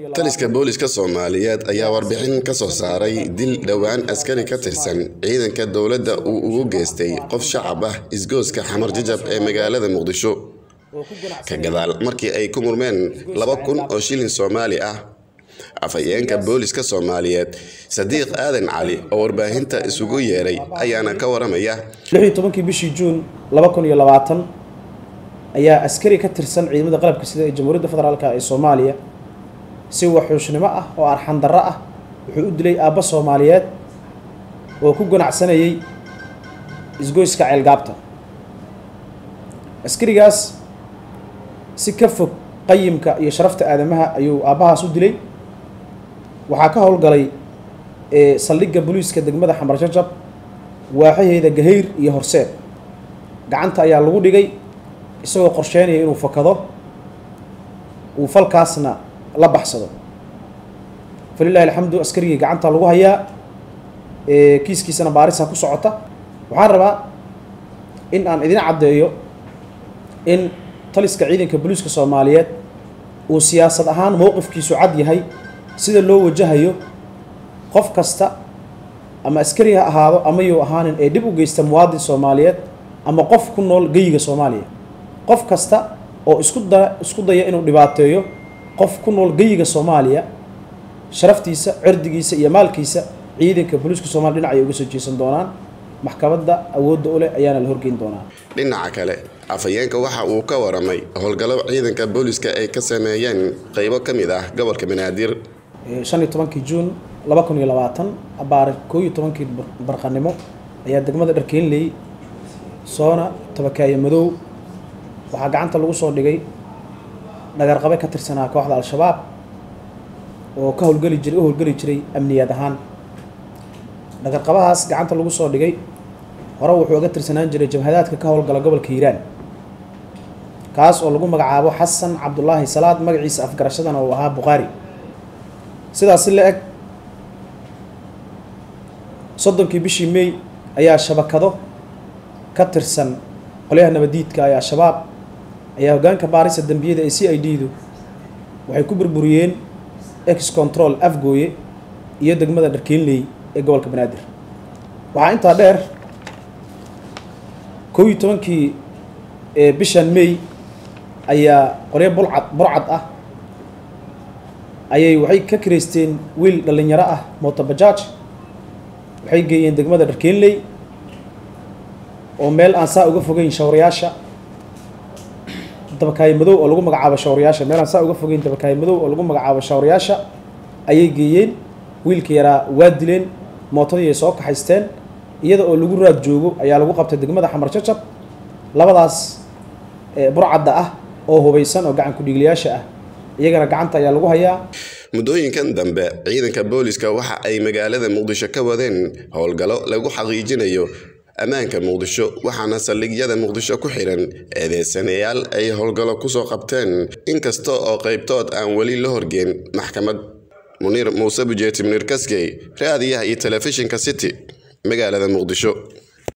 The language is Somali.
taliska booliska soomaaliyeed ayaa warbixin ka soo saaray dil dhowaan askari ka tirsan ciidanka dowladda uu ugu geystay qof shacab ah isgooska xamar jajab ee magaalada muqdisho ka gadaal markii ay ku murmeen laba kun oo shilin soomaali ah afhayeenka booliska soomaaliyeed sadiiq aadan cali oo warbaahinta isugu yeeray ayaana ka waramaya tobankii bishii juun laba kun iyo labaatan ayaa askari ka tirsan ciidamada qalabka sida ee jamhuuriyadda federaalk ee soomaaliya si waxuushnimo ah oo arxandarro ah wuxuu u dilay aabba soomaaliyeed oo ku ganacsanayay isgoyska ceelgaabta askarigaas si ka fog qayimka iyo sharafta aadamaha ayuu aabbahaas u dilay waxaa ka howlgalay saldhigga booliiska degmada xamar jajab waaxaheeda gahayr iyo horseed gacanta ayaa lagu dhigay isagoo qorsheynaya inuu fakado uu falkaasna la baxsado falilahi alxamdu askarigii gacanta lagu hayaa kiiskiisana baarisa ku socota waxaan rabaa in aan idin caddeeyo in taliska ciidanka booliiska soomaaliyeed uu siyaasad ahaan mowqifkiisu cad yahay sida loo wajahayo qof kasta ama askari ha ahaado ama yuu ahaanin ee dhib u geysta muwaadin soomaaliyeed ama qof ku nool geyiga soomaaliya qof kasta oo isku da isku daya inuu dhibaateeyo qof ku nool geyiga soomaaliya sharaftiisa cirdigiisa iyo maalkiisa ciidanka booliiska soomaliya dhinac ay uga soo jeesan doonaan maxkamadda awoodda u leh ayaana la horgeyn doonaa dhinaca kale afhayeenka waxa uu ka waramay howlgallo ciidanka booliska ay ka sameeyeen qeybo ka mid ah gobolka banaadir shan iyo tobankii juun laba kun iyo labaatan abaare koo iyo tobankii barqanimo ayaa degmada dharkeenley soona tabakaaye madow waxaa gacanta lagu soo dhigay dhagarqabe ka tirsanaa kooxda al-shabaab oo ka howlgeli jiray u howlgeli jiray amniyaad ahaan dhagarqabahaas gacanta lagu soo dhigay hore wuxuu uga tirsanaan jiray jabhadaadka ka howlgala gobolka hiiraan kaas oo lagu magacaabo xasan cabdulaahi salaad magaciisa afgarashadana uu ahaa bukhaari sidaasi la eg soddonkii bishii may ayaa shabakado ka tirsan qolyaha nabadiidka ee al-shabaab ayaa hoggaanka baarisa dembiyada ee c i d du waxay ku burburiyeen ex control afgooye iyo degmada dharkeenley ee gobolka banaadir waxaa intaa dheer kow iyo tobankii bishan may ayaa qoryo bulcad burcad ah ayay waxay ka kireysteen wiil dhallinyaro ah motobajaaj waxay geeyeen degmada dharkeenley oo meel aan saa uga fogeyn shawrayaasha dabakaayo madow oo lagu magacaabo shawrayaasha meel aan saa uga fogeyn dabakaayo madow oo lagu magacaabo shawrayaasha ayay geeyeen wiilka yaraa waa dileen mootadii ay soo kaxaysteen iyada oo lagu raad joogo ayaa lagu qabtay degmada xamar jajab labadaas burcadda ah oo hubaysan oo gacan ku-dhiiglayaasha ah iyagana gacanta ayaa lagu hayaa muddooyinkan dambe ciidanka booliska waxa ay magaalada muqdisho ka wadeen howlgallo lagu xaqiijinayo ammaanka muqdisho waxaana saldhigyada muqdisho ku xihan eedeysanayaal ay howlgallo kusoo qabteen inkasta oo qaybtood aan weli la horgeen maxkamad muniir muuse bujeeti muniir kaskey raadiyaha iyo telefishinka city magaalada muqdisho